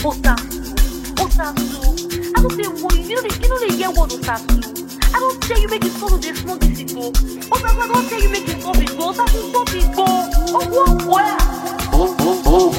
Otasu, Otasu. I don't say what you know. You know they hear what Otasu. I don't tell you make it stop dey smoke this igbo. Otasu, I don't tell you make it stop igbo. Otasu, stop igbo. Oh, what, what?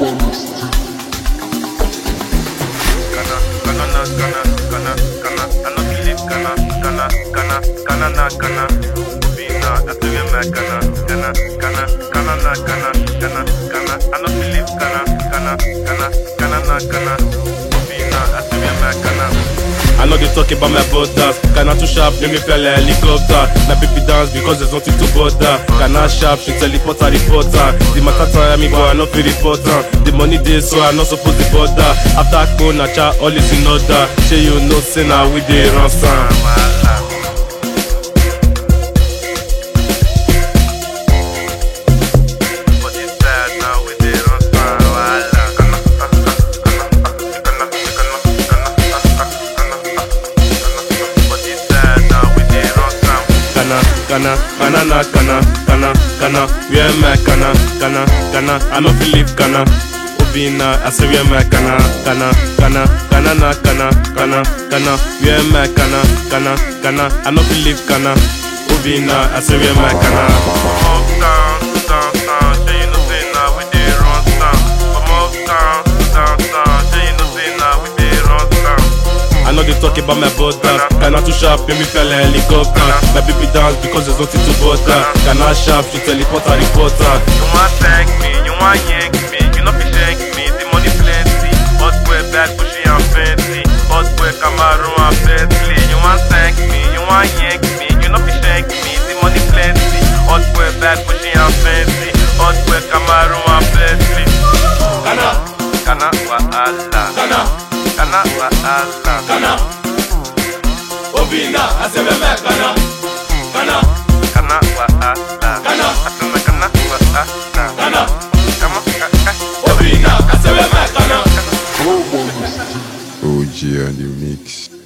Ghana, Ghana, na Ghana, Ghana, Ghana. I no believe Ghana, Ghana, Ghana, Ghana na Ghana. Obi na, I tell you my Ghana, Ghana, Ghana, Ghana na Ghana, Ghana, Ghana. I no believe Ghana, Ghana, Ghana, Ghana na Ghana. Obi na, I tell you my Ghana. I know they talk about my brothers. Ghana too sharp, make me feel like helicopter. My baby dance because there's nothing to bother. Ghana sharp, she teleport a reporter. The matter tire me, but I not feel reporter. The money dey so I not supposed to bother. After Kona cha, all is in order. Say you know, say now we dey run some. Wahala. But it's sad now we dey run some wahala. Ghana, Ghana, Ghana, Ghana, Ghana, Ghana, Ghana. But it's sad now we dey run some. Ghana, Ghana, Ghana na Ghana, Ghana, Ghana. Where my Ghana, Ghana, Ghana. I no believe Ghana. Obi na, I say where my Ghana, Ghana, Ghana, Ghana na Ghana, Ghana, Ghana. Where my Ghana, Ghana, Ghana. I no believe Ghana. Obi na, I say where my Ghana. Uptown, downtown, say you know say now we dey run town. From uptown, downtown, say you know say now we dey run town. I know they talk about my brothers. Ghana too sharp, make me feel like helicopter. My baby dance because there's nothing to bother. Ghana sharp, she teleport a reporter. You want thank me, you want yank me, you know fi shank me, the money plenty. Hot boy bad, bushy and fancy. Hot boy Camaro and Bentley. You want thank me, you want yank me, you know fi shank me, the money plenty. Hot boy bad, bushy and fancy. Hot boy Camaro and Bentley. Ghana, Kana wahala, Ghana, kana wahala. Ghana. Obi na, I say where my Ghana, Ghana, Kana wahala, Kana. Asana kana wahala. Ghana. Kama kaka. Obi na, I say where my Ghana. OG on the mix.